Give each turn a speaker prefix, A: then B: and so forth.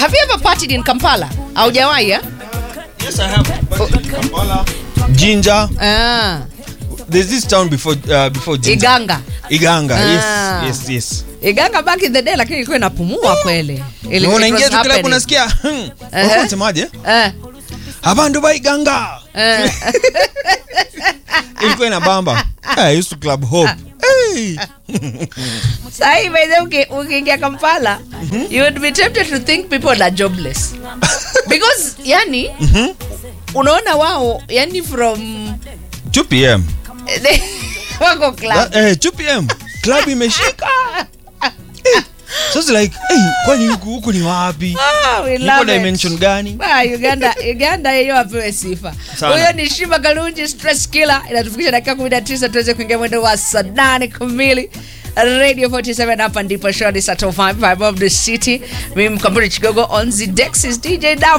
A: have you ever partied in kampala haujawahi eh?
B: Yes, I have. But in Kampala, Jinja.
A: ah,
B: There's this town before uh, before Jinja.
A: iganga
B: Iganga.
A: Ah.
B: Yes, yes, yes.
A: iganga back in the day lakini ilikuwa inapumua kweli Ili-
B: Na
A: it
B: unaingia
A: was
B: tu klabu
A: happening.
B: unasikia hmm,
A: Ehe.
B: walikuwa wanasemaje?
A: Eh,
B: Abandu ba Iganga.
A: eh.
B: Ilikuwa inabamba. I used to club hope. Hey.
A: Sahi by the way, uki- ukiingia kampala you would be tempted to think people are jobless because yani unaona wao yani from
B: 2 p.m.
A: wako club
B: That- Eh, 2 p.m. Club imeshika. Eh, So it's like, hey, kwani huku huku ni wapi?
A: Ah, we
B: Niko
A: love it.
B: dimension gani?
A: Ah, uganda uganda hiyo apewe sifa
B: Sana.
A: huyo ni shiba kalunji stress killer inatufikisha dakika 19 tuweze kuingia mwendo wa saa nane kamili radio 47 hapa ndipo show ni saa 5 of the city mimi mkamburi chigogo on the dex is dj Davo.